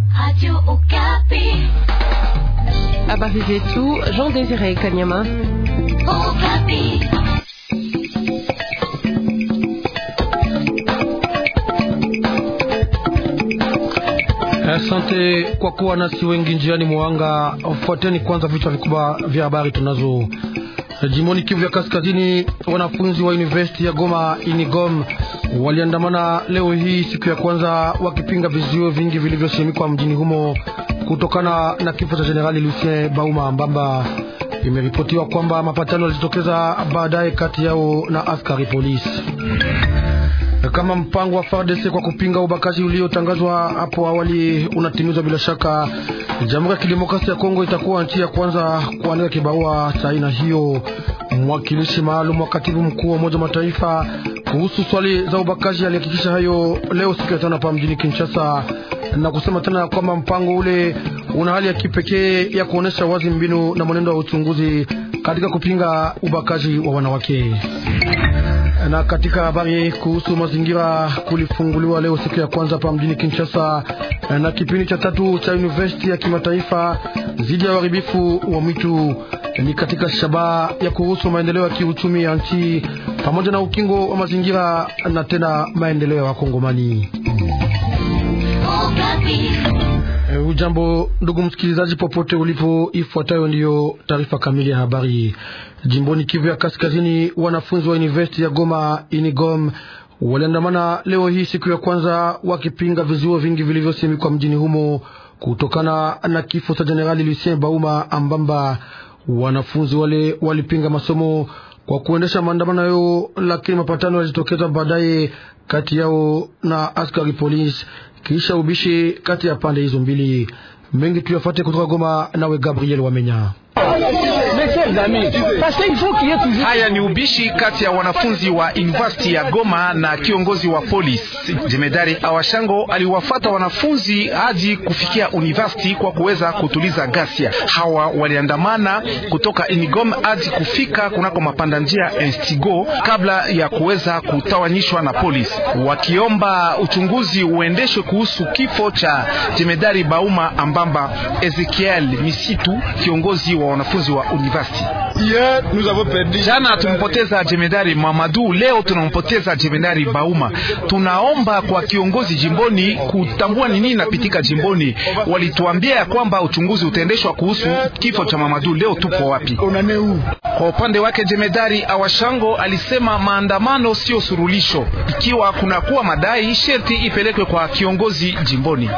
Habari zetu Jean Désiré Kanyama. Asante kwa kuwa nasi wengi njiani mwanga. Fuateni kwanza vichwa vikubwa vya habari tunazo. Jimboni Kivu ya Kaskazini, wanafunzi wa University ya Goma Inigom waliandamana leo hii siku ya kwanza wakipinga vizio vingi vilivyosimikwa mjini humo kutokana na kifo cha Jenerali Lucien Bauma Mbamba. Imeripotiwa kwamba mapatano yalijitokeza baadaye kati yao na askari polisi kama mpango wa FARDC kwa kupinga ubakaji uliotangazwa hapo awali unatimizwa bila shaka, Jamhuri ya Kidemokrasia ya Kongo itakuwa nchi ya kwanza kuandika kibarua cha aina hiyo. Mwakilishi maalum wa katibu mkuu wa Umoja wa Mataifa kuhusu swali za ubakaji alihakikisha hayo leo siku ya tano hapa mjini Kinshasa, na kusema tena kwamba mpango ule una hali ya kipekee ya kuonesha wazi mbinu na mwenendo wa uchunguzi katika kupinga ubakaji wa wanawake na katika habari kuhusu mazingira, kulifunguliwa leo siku ya kwanza hapa mjini Kinshasa na kipindi cha tatu cha University ya kimataifa dhidi ya uharibifu wa mwitu. Ni katika shabaha ya kuhusu maendeleo ya kiuchumi ya nchi pamoja na ukingo wa mazingira na tena maendeleo ya Wakongomani. Ujambo ndugu msikilizaji, popote ulipo, ifuatayo ndiyo taarifa kamili ya habari. Jimboni Kivu ya Kaskazini, wanafunzi wa University ya Goma Inigom waliandamana leo hii siku ya kwanza wakipinga vizuo vingi vilivyosimikwa mjini humo kutokana na kifo cha Jenerali Lucien Bauma Ambamba. Wanafunzi wale walipinga masomo kwa kuendesha maandamano yao, lakini mapatano yalijitokeza baadaye kati yao na askari polisi kisha ubishi kati ya pande hizo mbili. Mengi tuyafate kutoka Goma, nawe Gabriel Wamenya. Haya ni ubishi kati ya wanafunzi wa university ya Goma na kiongozi wa polisi. Jemedari Awashango aliwafata wanafunzi hadi kufikia university kwa kuweza kutuliza ghasia. Hawa waliandamana kutoka Inigom hadi kufika kunako mapanda njia Instigo kabla ya kuweza kutawanyishwa na polisi, wakiomba uchunguzi uendeshwe kuhusu kifo cha Jemedari Bauma Ambamba. Ezekiel Misitu, kiongozi wa wanafunzi wa university. Jana tumpoteza jemedari Mamadu, leo tunampoteza jemedari Bauma. Tunaomba kwa kiongozi jimboni kutambua ni nini napitika jimboni. Walituambia ya kwamba uchunguzi utaendeshwa kuhusu kifo cha Mamadu, leo tupo wapi? Kwa upande wake jemedari Awashango alisema maandamano sio surulisho, ikiwa kunakuwa madai sherti ipelekwe kwa kiongozi jimboni.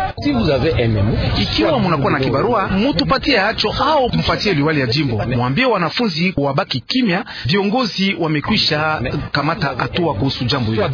Ikiwa munakuwa na kibarua mutupatie hacho au mpatie liwali ya jimbo, mwambie wanafunzi wabaki kimya. Viongozi wamekwisha kamata hatua kuhusu jambo hilo.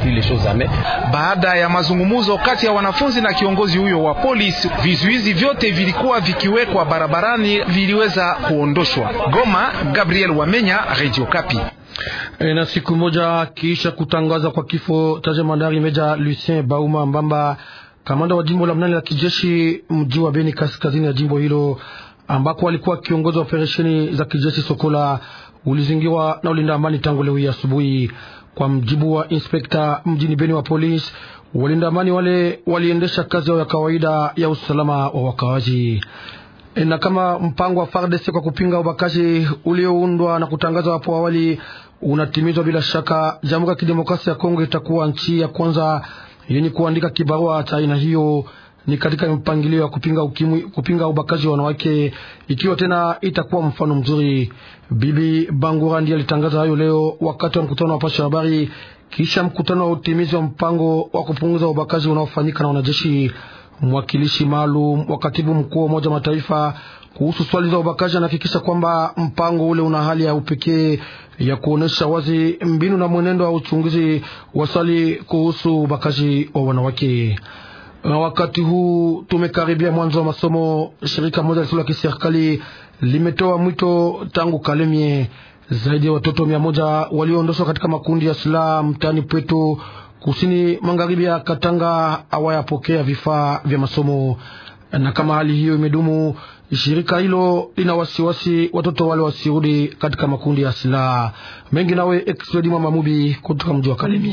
Baada ya mazungumzo kati ya wanafunzi na kiongozi huyo wa polisi, vizuizi vyote vilikuwa vikiwekwa barabarani viliweza kuondoshwa. Goma, Gabriel Wamenya, Radio Kapi. E, na siku moja kisha kutangaza kwa kifo cha jemadari meja Lucien Bauma Mbamba, kamanda wa jimbo la mnane la kijeshi mji wa Beni kaskazini ya jimbo hilo ambako alikuwa kiongozi wa operesheni za kijeshi Sokola ulizingirwa na ulinda amani tangu leo hii asubuhi. Kwa mjibu wa inspekta mjini Beni wa polisi, walinda amani wale waliendesha kazi yao ya kawaida ya usalama wa wakawaji. E, na kama mpango wa FARDC kwa kupinga ubakaji ulioundwa na kutangazwa hapo awali unatimizwa bila shaka, Jamhuri ya Kidemokrasia ya Kongo itakuwa nchi ya kwanza yenye kuandika kibarua cha aina hiyo ni katika mpangilio wa kupinga ukimwi, kupinga ubakaji wa wanawake, ikiwa tena itakuwa mfano mzuri. Bibi Bangura ndiye alitangaza hayo leo wakati wa mkutano wa pasha habari, kisha mkutano wa utimizi wa mpango wa kupunguza ubakaji unaofanyika na wanajeshi. Mwakilishi maalum wa katibu mkuu wa Umoja wa Mataifa kuhusu swali za ubakaji anahakikisha kwamba mpango ule una hali ya upekee ya kuonesha wazi mbinu na mwenendo wa uchunguzi wa swali kuhusu ubakaji wa wanawake. Na wakati huu tumekaribia mwanzo wa masomo, shirika moja lisilo la kiserikali limetoa mwito tangu Kalemie, zaidi ya watoto mia moja walioondoshwa katika makundi ya silaha mtaani Pweto, kusini magharibi ya Katanga, hawayapokea vifaa vya masomo. Na kama hali hiyo imedumu, shirika hilo lina wasiwasi watoto wale wasirudi katika makundi ya silaha mengi. Nawe Expedi Mwamba Mubi kutoka mji wa Kalemie.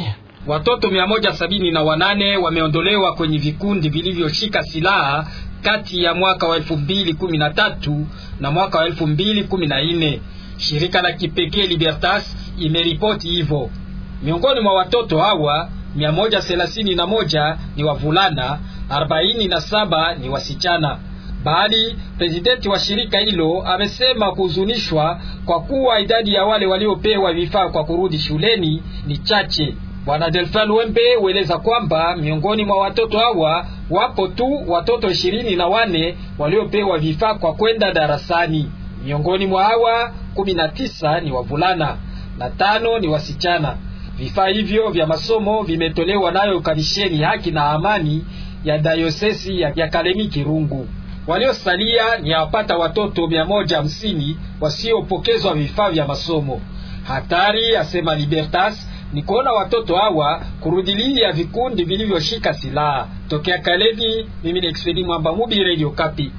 Watoto mia moja sabini na wanane wameondolewa kwenye vikundi vilivyoshika silaha kati ya mwaka wa elfu mbili kumi na tatu na mwaka wa elfu mbili kumi na nne. Shirika la kipekee Libertas imeripoti hivyo. Miongoni mwa watoto hawa mia moja thelathini na moja ni wavulana, arobaini na saba ni wasichana. Bali presidenti wa shirika hilo amesema kuhuzunishwa kwa kuwa idadi ya wale waliopewa vifaa kwa kurudi shuleni ni chache. Bwana Delfin Wembe hueleza kwamba miongoni mwa watoto hawa wapo tu watoto ishirini na wane waliopewa vifaa kwa kwenda darasani. Miongoni mwa hawa kumi na tisa ni wavulana na tano ni wasichana. Vifaa hivyo vya masomo vimetolewa nayo kamisheni haki na amani ya dayosesi ya, ya Kalemi Kirungu. Waliosalia ni wapata watoto mia moja hamsini wasiopokezwa vifaa vya masomo. Hatari, asema Libertas, ni kuona watoto hawa kurudilia vikundi vilivyoshika silaha. Tokea Kalemi, mimi ni Expedi Mwamba Mubi, Radio Kapi.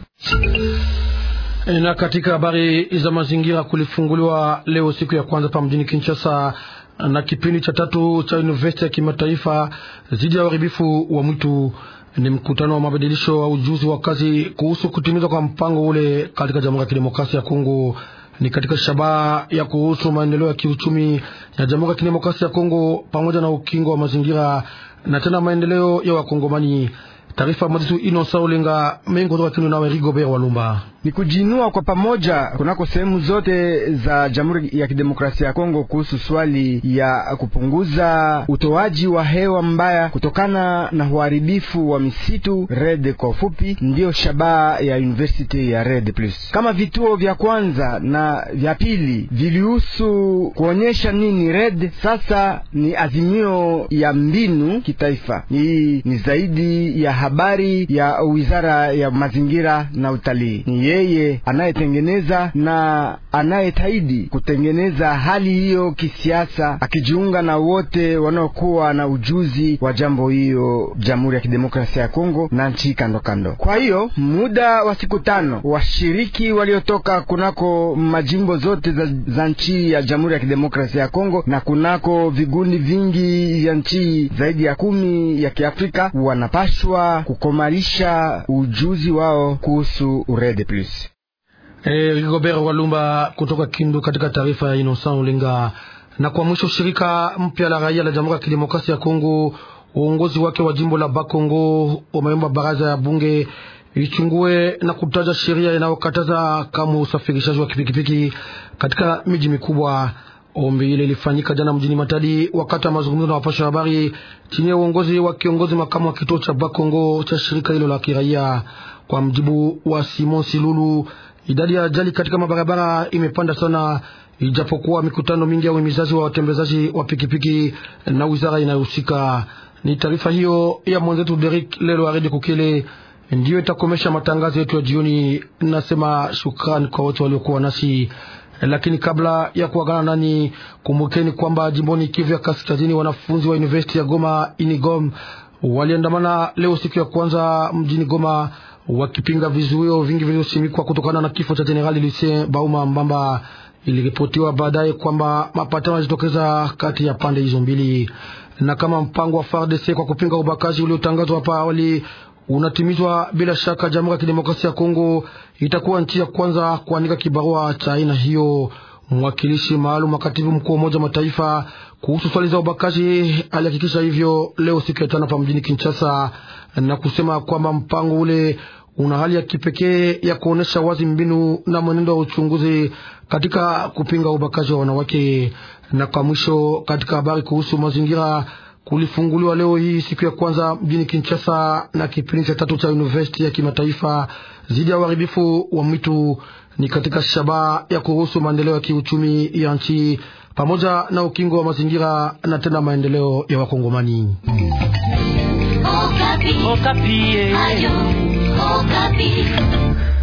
Na katika habari za mazingira, kulifunguliwa leo siku ya kwanza pa mjini Kinshasa na kipindi cha tatu cha university ya kimataifa dhidi ya uharibifu wa mwitu. Ni mkutano wa mabadilisho wa ujuzi wa kazi kuhusu kutimizwa kwa mpango ule katika Jamhuri ya Kidemokrasia ya Kongo. Ni katika shabaha ya kuhusu maendeleo ya kiuchumi ya Jamhuri ya Kidemokrasia ya Kongo pamoja na ukingo wa mazingira na tena maendeleo ya Wakongomani. Taarifa Madisu Inosa Ulenga mengi kutoka Kindu nawe Rigobert Walumba ni kujinua kwa pamoja kunako sehemu zote za Jamhuri ya Kidemokrasia ya Kongo kuhusu swali ya kupunguza utoaji wa hewa mbaya kutokana na uharibifu wa misitu. RED kwa ufupi, ndiyo shabaha ya University ya RED Plus. Kama vituo vya kwanza na vya pili vilihusu kuonyesha nini RED, sasa ni azimio ya mbinu kitaifa. Hii ni zaidi ya habari ya Wizara ya Mazingira na Utalii ni yeye anayetengeneza na anayetaidi kutengeneza hali hiyo kisiasa, akijiunga na wote wanaokuwa na ujuzi wa jambo hiyo Jamhuri ya Kidemokrasia ya Kongo na nchi kando kando. Kwa hiyo muda wa siku tano, washiriki waliotoka kunako majimbo zote za, za nchi ya Jamhuri ya Kidemokrasia ya Kongo na kunako vigundi vingi vya nchi zaidi ya kumi ya Kiafrika wanapashwa kukomalisha ujuzi wao kuhusu urede plus. Eh, Rigobert Walumba kutoka Kindu katika taarifa ya Innocent Ulinga. Na kwa mwisho, shirika mpya la raia la Jamhuri ya Kidemokrasia ya Kongo, uongozi wake wa jimbo la Bakongo umeomba baraza ya bunge ichungue na kutaja sheria inayokataza kama usafirishaji wa pikipiki katika miji mikubwa. Ombi ile ilifanyika jana mjini Matadi wakati wa mazungumzo na wapasha habari chini ya uongozi wa kiongozi makamu wa kituo cha Bakongo cha shirika hilo la kiraia. Kwa mjibu wa Simon Silulu, idadi ya ajali katika mabarabara imepanda sana, ijapokuwa mikutano mingi ya uhimizaji wa watembezaji wa pikipiki na wizara inayohusika. Ni taarifa hiyo ya mwenzetu Derek Lelo Arede Kukele ndiyo itakomesha matangazo yetu ya jioni. Nasema shukrani kwa wote waliokuwa nasi lakini kabla ya kuagana nani, kumbukeni kwamba jimboni Kivu ya Kaskazini, wanafunzi wa university ya Goma Inigom waliandamana leo siku ya kwanza mjini Goma wakipinga vizuio vingi vilivyosimikwa kutokana na kifo cha Jenerali Lucien Bauma Mbamba. Iliripotiwa baadaye kwamba mapatano yalijitokeza kati ya pande hizo mbili, na kama mpango wa FARDC kwa kupinga ubakaji uliotangazwa hapa awali unatimizwa bila shaka, Jamhuri ya Kidemokrasia ya Kongo itakuwa nchi ya kwanza kuandika kibarua cha aina hiyo. Mwakilishi maalum wa katibu mkuu wa Umoja wa Mataifa kuhusu swali za ubakaji alihakikisha hivyo leo siku ya tano hapa mjini Kinshasa, na kusema kwamba mpango ule una hali ya kipekee ya kuonyesha wazi mbinu na mwenendo wa uchunguzi katika kupinga ubakaji wa wanawake. Na kwa mwisho, katika habari kuhusu mazingira kulifunguliwa leo hii siku ya kwanza mjini Kinshasa na kipindi cha tatu cha university ya kimataifa dhidi ya uharibifu wa mwitu. Ni katika shabaha ya kuruhusu maendeleo ya kiuchumi ya nchi pamoja na ukingo wa mazingira na tena maendeleo ya Wakongomani. Okapi. Okapi. Ayo, Okapi.